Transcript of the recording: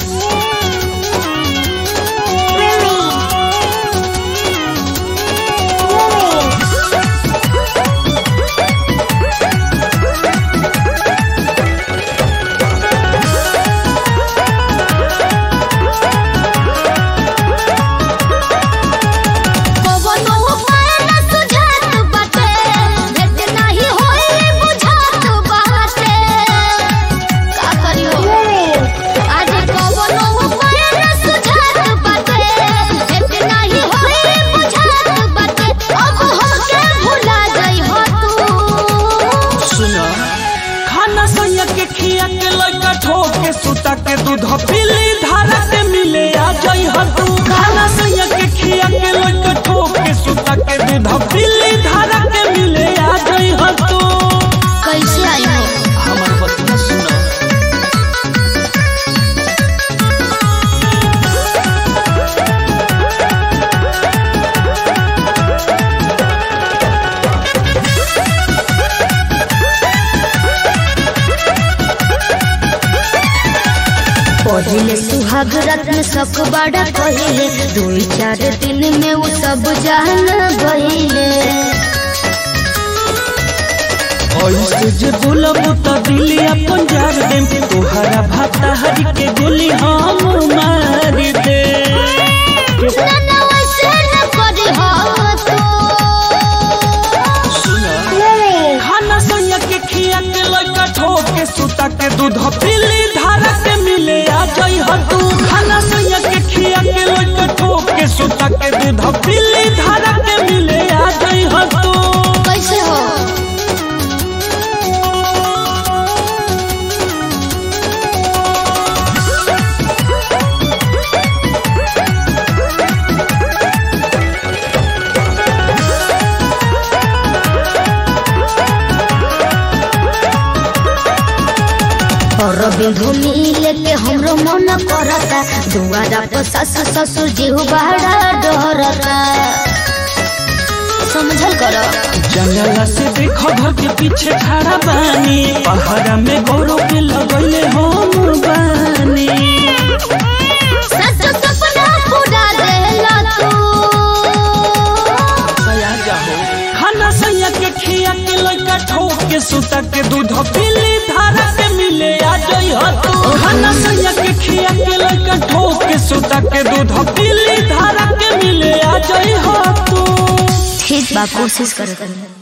कवनो उपाय न सुझात बाटे, भेट नाही होई बुझात बाटे। का करी हो? आज कवनो उपाय न सुझात बाटे, भेट नाही होई बुझात बाटे। अब हमके भुला जइहो तू। सुना खाना सैया के खिया के लइका ठोक के सुता के दूध पीली धारा के मिले आ जाई तू खाना सैया के खिया के लइका ठोक के सुता के दूध पीली धारा के मिले आ जाई तू कैसे आई हो हमर बतिया सुना पहिले सुहाग रत्न सख बड़ा कहिले दो चार दिन में वो सब जान गहिले ऐसे जे बोलबो त दिली अपन जार देम तोहरा भाता हरी के गोली हम मार दे ना वैसे न करी हो तो खाना सैया के खिया के लइका ठोक के सुता के दूध पीली धारा के मिले आ जाई तू खाना सैया के खिया के लइका ठोक के सुता के दूध पीली धारा के मिले आ जाई तू कैसे हो और बिंधु मिले के हमरो मन करता दुआरा पर सास ससुर जीव बड़ा डरता समझल करो जंगला से देखो घर के पीछे खड़ा बानी पहाड़ा में गौरव के लगले हम बानी सच सपना पूरा देला तू सया जाहो खाना सैया के खिया के लइका ठोक के सुता के दूध पीली धारा के मिले आ जाई तू खाना सैया के खिया के लइका ठोक के सुता के दूध पीली धारा के मिले आ जाई तू ठीक बा कोशिश करत